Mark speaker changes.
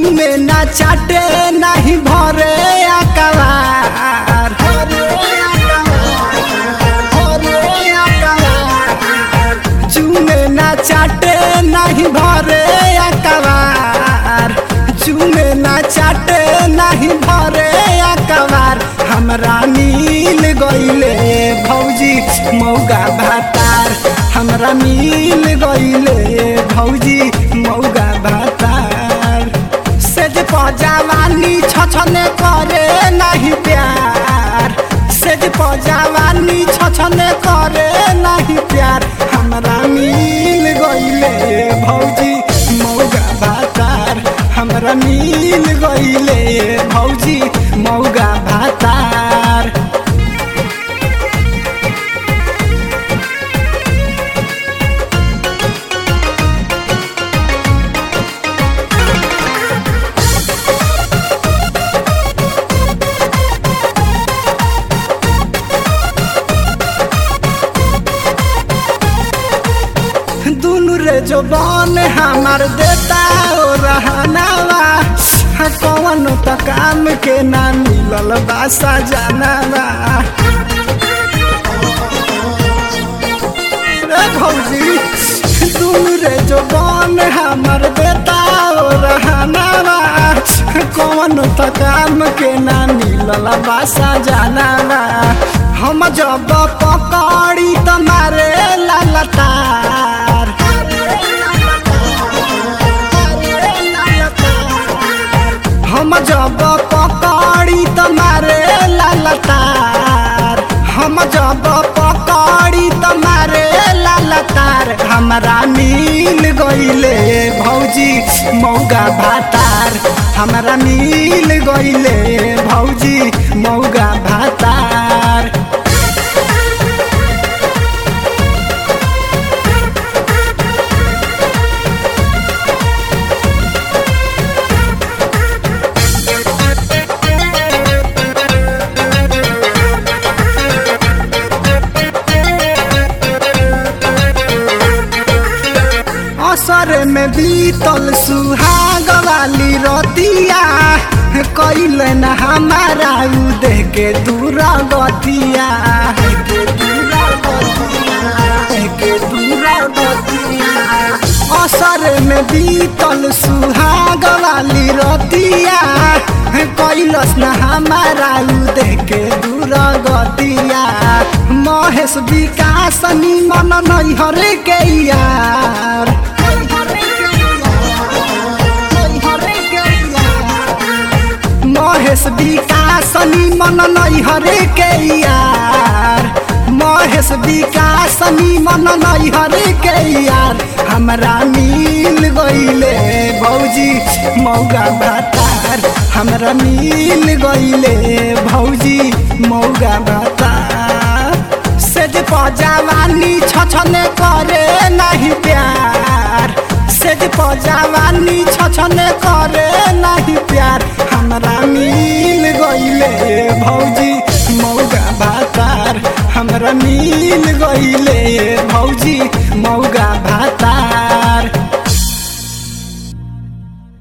Speaker 1: चूमे ना चाटे नहीं भरे अकबार चूमे ना चाटे नहीं भरे अकबार चूमे ना चाटे नहीं भरे अकबार हमरा मिल गईले भौजी मौगा भातार हमरा मिल गईले भौजी मौगा भातार सेज पजावानी छछने करे नहीं प्यार सेज पजावानी छछने करे नहीं प्यार हमरा मिल गईले भौजी मौगा भातार हमरा मिल गईले भौजी मौगा भातार दुनु रे जो बन हमार देता ओ रहनावा हाँ, कौन त काम के ना मिलल बासा जानवा रे भौजी दुनु रे जो बन हमार देता ओ रहनावा हाँ, कौन त काम के ना मिलल बासा जानवा हम जब पकड़ी तुम्हारे ललतार हम जब पकड़ी तुम्हारे ललतार हम जब पकड़ी तुम्हारे ललतार हमरा मिल गईले भौजी मौगा भातार हमरा मिल गईले भौजी मौगा भातार असर में बीतल सुहाग वाली रतिया कैल न हमारा उ देह के दूर गतिया असर में बीतल सुहाग वाली रतिया कैलस न हमारा उ देह के दूर गतिया महेश विकास निमन नैहर के यार महेश विकास निमन नैहर के यार महेश विकास निमन नैहर के यार हमरा मिल गईले भौजी मौगा भातार हमरा मिल गईले भौजी मौगा भातार सेज पजावानी छछने करे नहीं प्यार सेज पजावानी छछने करे नहीं प्यार हमरा मिल गईले भौजी मौगा भातार हमरा मिल गईले भौजी मौगा भातार